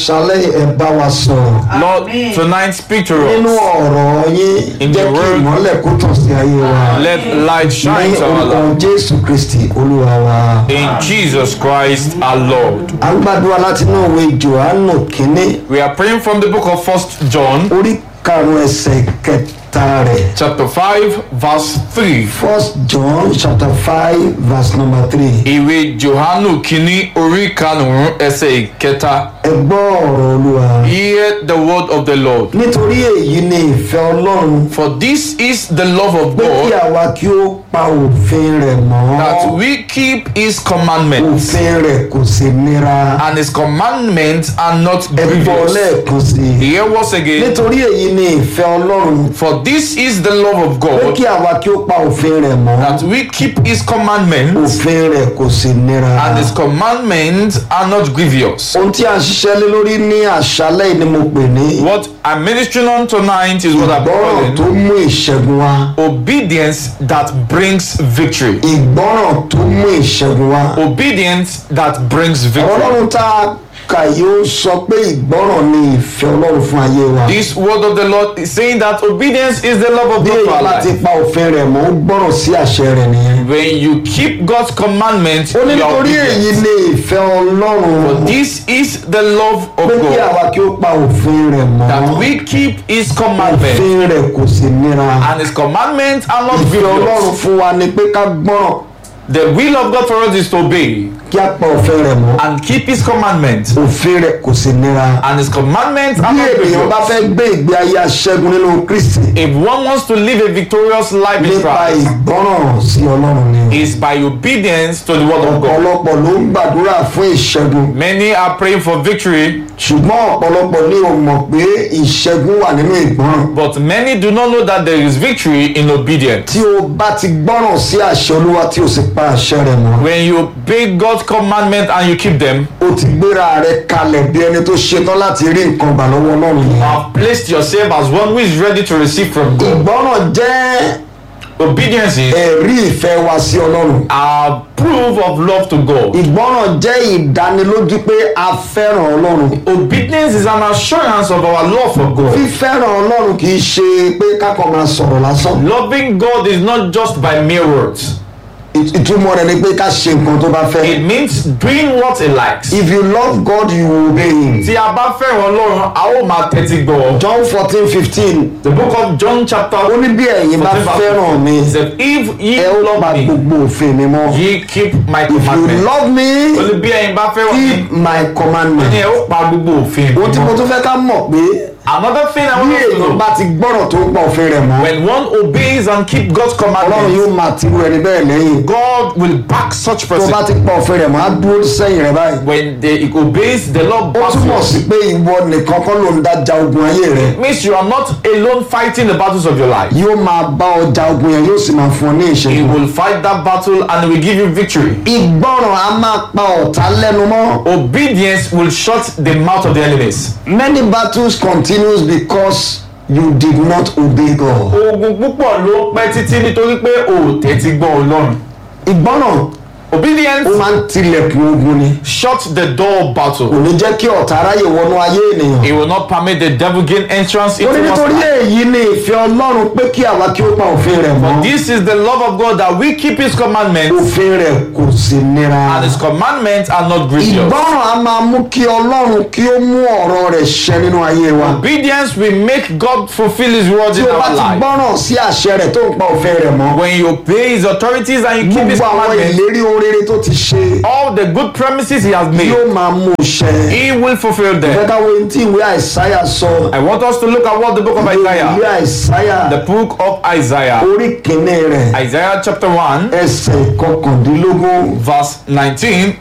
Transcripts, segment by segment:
àṣálẹ́ ẹ bá wa sọ̀rọ̀ Lord, Amen. tonight speak to nínú us. ọ̀rọ̀ yín In jẹ́ your kí word. ìmọ́lẹ̀ kó tàn sí ayé wa Let light ní shine to our orúkọ life. jésù kristi olúwa wa. In Jesus Christ our Lord. a ń gbàdúrà láti inú ìwé johannu kínní We are praying from the book of First John, orí karùn-ún ẹsẹ̀ kẹta rẹ̀. chapter 5, verse 3. first john chapter five verse number three. Ìwé Johanu kìíní orí karùn-ún ẹsẹ̀ ìkẹta. ẹ gbọ́ ọ̀rọ̀ olúwa. Hear the word of the Lord. nítorí èyí ni ìfẹ́ ọlọ́run For this is the love of pé kí God, àwa kí ó pa òfin rẹ̀ mọ́. that we keep his commandments. òfin rẹ̀ kò sí nira. And his commandments are not ẹ gbọ́ grievous. lẹ́ẹ̀kan sí i. Hear once again. nítorí èyí ni ìfẹ́ ọlọ́run For this is the love of pé God, kí àwa kí ó pa òfin rẹ̀ mọ́. that we keep his commandments. òfin rẹ̀ kò sí nira. And his commandments are not grievous. ohun tí a ń ṣiṣẹ́ lé lórí ní àṣálẹ́ yìí ni mo pè ní What I'm ministering on tonight is what I'm ìgbọ́ràn tó calling mú ìṣẹ́gun wá. obedience that brings victory. ìgbọ́ràn tó mú ìṣẹ́gun wá. Obedience that brings victory. ọlọ́run tá a kà yóò sọ pé ìgbọ́ràn ni ìfẹ́ ọlọ́run fún ayé wa. This word of the Lord is saying that obedience is the love of bí God for èèyàn our láti life. pa òfin rẹ̀ mọ́ ó gbọ́ràn sí àṣẹ rẹ̀ nìyẹn. When you keep God's commandments, ó ní you are nítorí èyí obedient. ni ìfẹ́ ọlọ́run For this is the love of pé kí God, àwa kí ó pa òfin rẹ̀ mọ́. that we keep His commandments, òfin rẹ̀ kò sí nira. and His commandments are not ìfẹ́ ọlọ́run grievous. fún wa ni pé ká gbọ́ràn The will of God for us is to obey kí á pa òfin rẹ̀ mọ́. and keep His commandments, òfin rẹ̀ kò sí nira. and His commandments are bí not ènìyàn bá grievous. fẹ́ gbé ìgbé ayé aṣẹ́gun nínú kristi If one wants to live a victorious life in nípa Christ, ìgbọ́ràn sí ọlọ́run ni. is by obedience to the word of God. ọ̀pọ̀lọpọ̀ ló ń gbàdúrà fún ìṣẹ́gun Many are praying for victory, ṣùgbọ́n ọ̀pọ̀lọpọ̀ ní o mọ̀ pé ìṣẹ́gun wà nínú ìgbọ́ràn. but many do not know that there is victory in obedience. tí o bá ti gbọ́ràn sí àṣẹ olúwa tí o sì pa àṣẹ rẹ̀ mọ́. When you obey God's commandment and you keep them, o ti gbéra rẹ kalẹ̀ bí ẹni tó ṣetán láti rí nǹkan gbà lọ́wọ́ ọlọ́run you yẹn. have placed yourself as one who is ready to receive from God. ìgbọ́ràn jẹ́ Obedience is ẹ̀rí ìfẹ́ wa sí ọlọ́run. a proof of love to God. ìgbọ́ràn jẹ́ ìdánilójú pé a fẹ́ràn ọlọ́run. Obedience is an assurance of our love for God. fífẹ́ràn ọlọ́run kì í ṣe pé kákan máa sọ̀rọ̀ lásán. Loving God is not just by mere words. Ìt- ìtumọ̀ rẹ̀ ni pé ká ṣe nǹkan tó bá fẹ́. It means doing what He likes. if you love God you will obey him. Tí a bá fẹ́ràn Ọlọ́run, a ó máa tẹ́tí gbọ́. John fourteen fifteen The book of John chapter ó ní bí ẹ̀yin bá fẹ́ràn mi He said, If ye ẹ ó pa love me, gbogbo òfin mi mọ́. ye keep my if you commandments. love me Olú bí ẹ̀yin bá fẹ́ràn mi, keep my ní commandment. ẹ ó pa gbogbo òfin. ohun tí mo tún fẹ́ ká mọ̀ pé Another thing I bí want us to èèyàn know, bá ti gbọ́ràn tó ń pa òfin rẹ̀ mọ́ when one obeys and keep God's ọlọ́run commandments, yóò máa tìrú ẹni bẹ́ẹ̀ lẹ́yìn. God will back such tó bá person. ti pa òfin rẹ̀ mọ́ á dúró sẹ́yìn rẹ̀ báyìí. When they obeys the Lord ó backs túmọ̀ you. sí pé ìwọ nìkan kọ́ ló ń dájà ogun ayé rẹ̀. means you are not alone fighting the battles of your life. yóò máa bá ọjà ogun yẹn yóò sì máa fún ọ ní He ìṣẹ́gun. will fight that battle and will give you victory. ìgbọràn a máa pa ọ̀tá lẹ́nu mọ́. Obedience will shut the mouth of the enemies. many battles continues because you did not obey God. Ogun púpọ̀ ló pẹ́ títí nítorí pé o ò tẹ́tí gbọ́ Ọlọ́run. ìgbọràn Obedience ó máa ń tilẹ̀kùn ogun ni. shut the door of battle. kò ní jẹ́ kí ọ̀tá aráyè wọnú ayé ènìyàn. It will not permit the devil gain entrance ó into ní one's nítorí life. èyí ni ìfẹ́ ọlọ́run pé kí àwa kí ó pa òfin rẹ̀ mọ́. This is the love of God that we keep His commandments òfin rẹ̀ kò sí nira. and His commandments are not grievous. ìgbọràn a máa mú kí ọlọ́run kí ó mú ọ̀rọ̀ rẹ̀ ṣẹ nínú ayé wa. Obedience will make God fulfill His word tí in o bá our ti life. gbọ́ràn sí àṣẹ rẹ̀ tó ń pa òfin rẹ̀ mọ́. When you obey His authorities and you keep His gbogbo àwọn commandments, ìlérí ohun rere tó ti ṣe all the good promises He has made, yóò máa mú ṣẹ. He will fulfill them. ìfẹ́ káwé tí ìwé àìsáyà sọ. I want us to look at what the book of ìwé Isaiah, àìsáyà the book of Isaiah, orí kìíní rẹ̀ Isaiah chapter 1, ẹsẹ̀ kọkàndínlógún verse 19,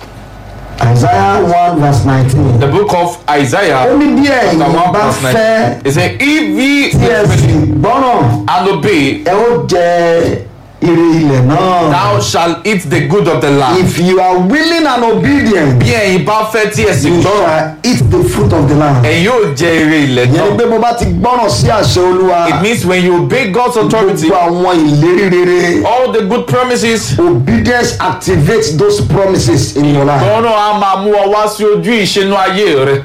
àìsáyà one verse nineteen. the book of Isaiah, ó ní bí ẹ̀yin chapter 1, bá verse fẹ́ 19. It says, If ye tí ẹ sì gbọ́ràn and obey, ẹ ó jẹ ire ilẹ̀ náà. thou shalt eat the good of the land. if you are willing and obedient Bí ẹ̀yin bá fẹ́ tí ẹ sì you gbọ́ràn, shall eat the fruit of the land. ẹ̀yin yóò jẹ èrè ilẹ̀ ìyẹn ni náà. pé mo bá ti gbọ́ràn sí àṣẹ olúwa It means when you obey God's authority, gbogbo àwọn ìlérí rere all the good promises, obedience activates those promises in your life. ọ̀rọ̀ a máa mú ọ wá sí ojú ìṣẹ́nu ayé rẹ.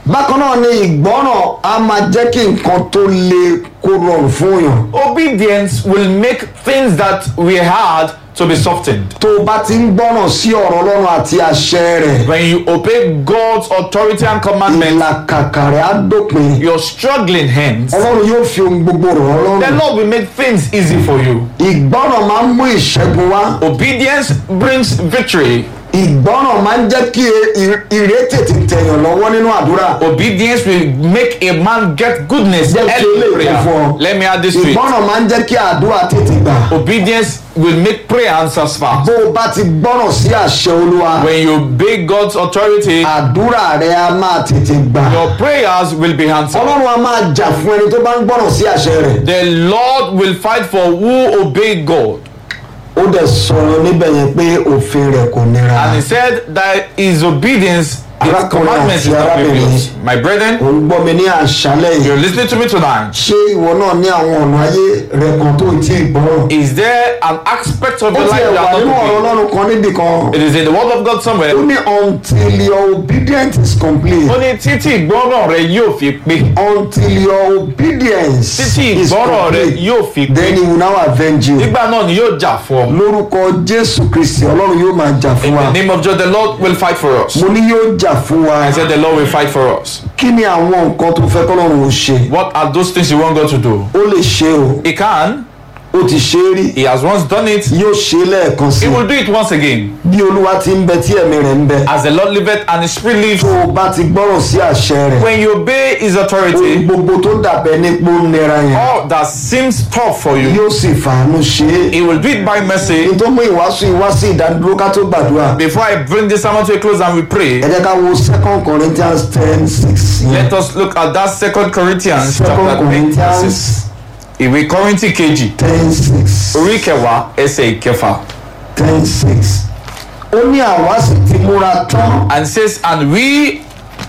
bákan náà ni ìgbọ́ràn á máa jẹ́ kí nǹkan tó le kó rọrùn fún èèyàn Obedience will make things that we hard to be softened. tó o bá ti ń gbọ́ràn sí ọ̀rọ̀ ọlọ́run àti àṣẹ rẹ̀ When you obey God's authority and commandments, ìlàkàkà rẹ̀ á dópin your struggling hands, ọlọ́run yóò fi ohun gbogbo rọ̀ ọ́ the lọ́rùn Lord will make things easy for you. ìgbọ́ràn máa ń mú ìṣẹ́gun wá Obedience brings victory. ìgbọ́ràn máa ń jẹ́ kí ì- ìrètè ti tẹ̀yàn lọ́wọ́ nínú àdúrà Obedience will make a man get goodness Jẹ́ kí early eléyìí prayer. kún fún ọ. Let me add this to it. ìgbọ́ràn máa ń jẹ́ kí àdúrà tètè gbà Obedience will make prayer answers fast. bó o bá ti gbọ́ràn sí àṣẹ olúwa When you obey God's authority, àdúrà rẹ á máa tètè gbà your prayers will be answered. ọlọ́run á máa jà fún ẹni tó bá ń gbọ́ràn sí àṣẹ rẹ̀ The Lord will fight for who obey God. ó dẹ̀ sọ̀rọ̀ níbẹ̀ yẹn pé òfin rẹ̀ kò nira And he said that his obedience, his Arákùnrin commandments is àti not arábìnrin. grievous. My brethren, ò ń gbọ́ mi ní àṣálẹ̀ yìí you're listening to me tonight. ṣé ìwọ náà ní àwọn ọ̀nà ayé rẹ kan tó tí ì gbọ́ràn Is there an aspect of ó your ti life ẹ̀ wà that nínú ọ̀rọ̀ not ọlọ́run kan níbì kan obey? It is in the word of God somewhere. ó ní until your obedience is complete ó ní títí ìgbọ́ràn rẹ yóò fi pé until your obedience títí is ìgbọ́ràn rẹ complete yóò fi pé then he will now avenge you nígbà náà ni yóò jà fún ọ. lórúkọ jésù kristi ọlọ́run yóò máa jà fún In wa the name of God, the Lord will fight for us. mo ní yóò jà fún wa I said the Lord will fight for us. kí ni àwọn nǹkan tó fẹ́ kọ́lọ́run ò ṣe What are those things you want God to do? ó lè ṣe o He can. ó ti ṣe é rí He has once done it. yóò ṣe é lẹ́ẹ̀kan sí He will do it once again. bí olúwa ti ń bẹ tí ẹ̀mí rẹ̀ ń bẹ As the Lord liveth and His Spirit lives. tó o bá ti gbọ́ràn sí àṣẹ rẹ̀ When you obey His ohun authority, gbogbo tó dàbẹ̀ nípò nira yẹn all that seems tough for you, yóò sì fàánú ṣe é He will do it by mercy. ní tó mú ìwàásù ìwá sí ìdádúró ká tó gbàdúrà Before I bring this sermon to a close and we pray, ẹ jẹ́ ká wo second corinthians ten six yẹn let us look at that Second Corinthians second chapter 10. corinthians Ìwé Kọ́ríńtì kejì, ten six orí kẹwàá, ẹsẹ̀ ìkẹfà. ten six ó ní àwa sì ti múra tán And says, and we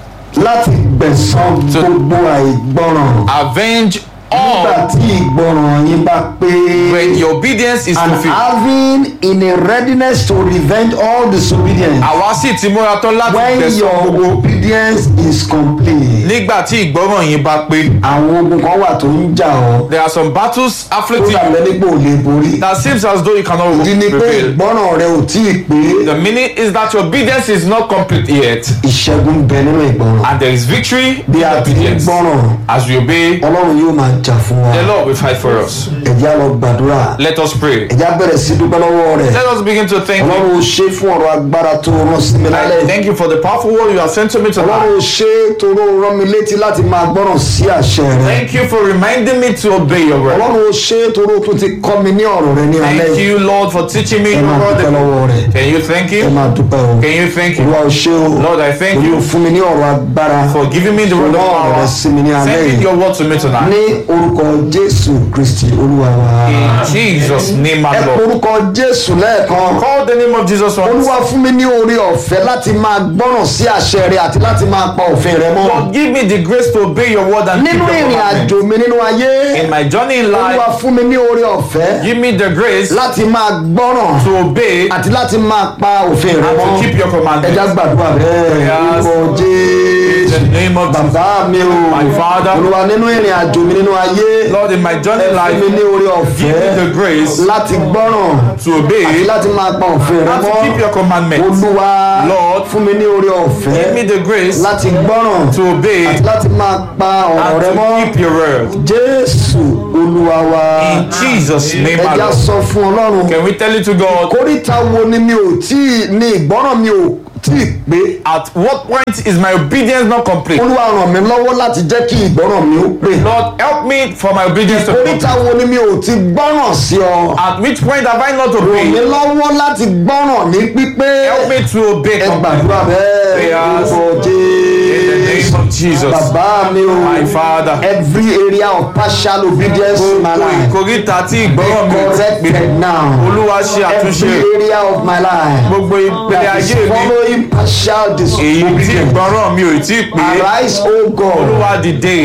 láti gbẹ̀san gbogbo àìgbọràn avenge nígbà all tí ìgbọràn yín bá pé when your obedience is and fulfilled. having in a readiness to revenge all disobedience Àwa sì ti múra tán láti when tẹ̀sán your gbogbo obedience is complete nígbà tí ìgbọ́ràn yín bá pé. àwọn ogun kan wà tó ń jà ọ́ There are some battles tó afflicting you dàbẹ́ nípò ò lè borí that seems as though you cannot ìdí ni pé prevail. ìgbọràn rẹ ò tí ì pé The meaning is that your obedience is not complete yet, ìṣẹ́gun ń bẹ nínú ìgbọràn and there is victory in bí a ti ń obedience. gbọràn As we obey, ọlọ́run yóò máa jà fún wa the Lord will fight for us. ẹ̀jẹ̀ á lọ gbàdúrà Let us pray. ẹ̀jẹ̀ á bẹ̀rẹ̀ sí dúpẹ́ lọ́wọ́ rẹ̀ Let us begin to thank you. ọlọ́run ò ṣe fún ọ̀rọ̀ agbára tó rán sí mi I lálẹ́ thank you for the powerful word you have sent to me ọlọ́run tonight. ò ṣe toró rán mi létí láti máa gbọ́ràn sí àṣẹ rẹ̀ Thank you for reminding me to obey your word. ọlọ́run ò ṣe toró tún ti kọ́ mi ní ọ̀rọ̀ rẹ̀ ní alẹ́ Thank yìí you, Lord, for teaching me ẹ your máa dúpẹ́ word. lọ́wọ́ rẹ̀ Can you thank ẹ you? máa dúpẹ́ o Can you thank you? olúwa ò ṣe o Lord, I thank olúwa you ò fún mi ní ọ̀rọ̀ agbára for giving me the word of Lord, power. rẹ̀ sí mi ní alẹ́ Sending yìí your word to me tonight. ní orúkọ jésù kristi olúwa wa In Jesus' name, my ẹ Lord. orúkọ jésù lẹ́ẹ̀kan Call the name of Jesus once. olúwa fún mi ní oore ọ̀fẹ́ láti máa gbọ́ràn sí àṣẹ rẹ̀ àti láti máa pa òfin rẹ̀ mọ́ Lord, give me the grace to obey your word and keep nínú your ìrìn commandments. àjò mi nínú ayé In my journey in olúwa life, fún mi ní oore ọ̀fẹ́ give me the grace láti máa gbọ́ràn to obey àti láti máa pa òfin rẹ̀ and mọ́ to keep your ẹja commandments. gbàdúrà bẹ́ẹ̀ Prayers. orúkọ In jésù the name of Jesus. bàbá mi o My Father. olúwa nínú ìrìn àjò mi nínú ayé Lord, in my journey in fún mi life, ní oore give me the ọ̀fẹ́ grace láti gbọ́ràn to àti obey láti máa pa òfin rẹ̀ and to keep mọ́ your commandments. olúwa Lord, fún mi ní oore Give me ọ̀fẹ́ the grace láti gbọ́ràn to obey àti and láti máa pa ọ̀rọ̀ rẹ̀ to mọ́ keep your word. jésù olúwa wa In Jesus' name, my ẹja Lord. sọ fún ọlọ́run Can we tell it to God? kóríta wo ni mi ò tí ì ní ìgbọ́ràn mi ò tí ì pé At what point is my obedience not complete? olúwa ràn mí lọ́wọ́ láti jẹ́ kí ìgbọ́ràn mi ó pé Lord, help me for my obedience to complete. kóríta wo ni mi ò ti gbọ́ràn sí ọ At which point have I not ràn mí obeyed? lọ́wọ́ láti gbọ́ràn ní pípé Help me to obey ẹ completely. gbàdúrà bẹ́ẹ̀ Prayers. orúkọ In the name jésù of Jesus. bàbá mi o My Father. every area of partial obedience in my Gbogbo life ìkórìtà tí ìgbọ́ràn mi ò ti pé. corrected now Olúwa ṣe àtúnṣe every area of my life gbogbo ìpele that is ayé mi. following partial Èyí tí disobedience ìgbọ́ràn mi ò tí pé. arise o God Olúwa dìde.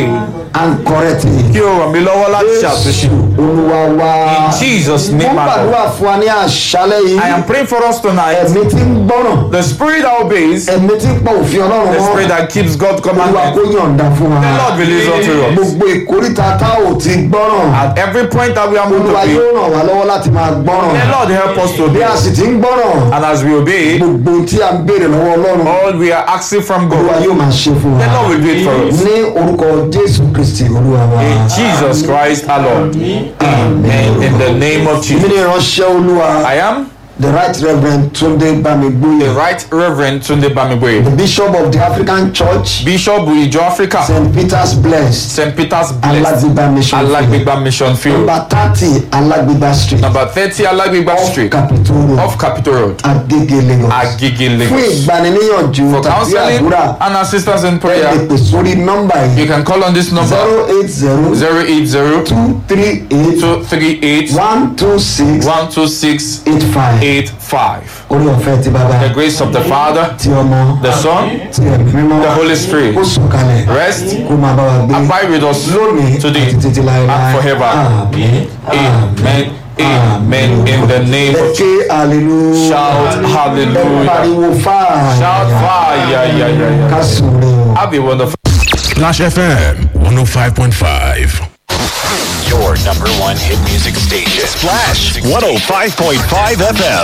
and correct me. kí o ràn mí lọ́wọ́ láti ṣe àtúnṣe. olúwa wa. In Jesus' name, mo my gbàdúrà fún wa ní àṣálẹ́ yìí. I am praying for us tonight. ẹ̀mí tí ń gbọ́ràn. The spirit that obeys, ẹ̀mí tí ń pa òfin ọlọ́run the spirit mọ́. that keeps God's olúwa commandment. kó yọ̀ǹda fún wa. The Lord release unto us. gbogbo ìkórìtà tá ò ti gbọ́ràn. At every point that we are moved to olúwa obey, yóò ràn wá lọ́wọ́ láti máa the gbọ́ràn. Lord help us to bí obey. a sì ti ń gbọ́ràn. And as we obey, gbogbo ohun tí a ń béèrè lọ́wọ́ ọlọ́run. all we are asking from olúwa God, yóò máa ṣe fún the wa. Lord will do it for us. ní orúkọ jésù kristi olúwa wa. In Jesus Christ our Lord. Amen. In the name of èmi Jesus. ni ìránṣẹ́ olúwa. I am the right reverend tunde the bamigboye. Right Reverend Tunde Bamigwe, the bishop of the african church. Bishop Ijo Africa, st peters blessed. St. Peter's Blessed, alagbegba mission field. Alagbegba Mission Field, number thirty alagbegba street. number 30 Alagbegba off Street, capitol road. off Capitol Road, agege lagos. Agege fún Lagos. ìgbaniníyànjú For tàbí counseling àdúrà and assistance in ẹ lè prayer, pè sórí nọ́mbà you yìí can call on this number zero eight zero 080 two three eight 238 one two six 126 eight five 85. orí ọ̀fẹ́ ti bàbá The grace of the Father, ti ọmọ the Son, ti ẹ̀mí mímọ́ the Holy Spirit ó sọ̀kalẹ̀ rest, kó máa bá wa gbé abide with us lónìí today àti títí láéláé and forever. Àmín. Amen. Amen. In the name of ké hallelujah Shout ẹ hallelujah. pariwo fáà Shout fire. Yeah, yeah, yeah, ká yeah. sùn rè o. Have a wonderful. Splash FM 105.5. Your number one hit music station. Splash 105.5 FM.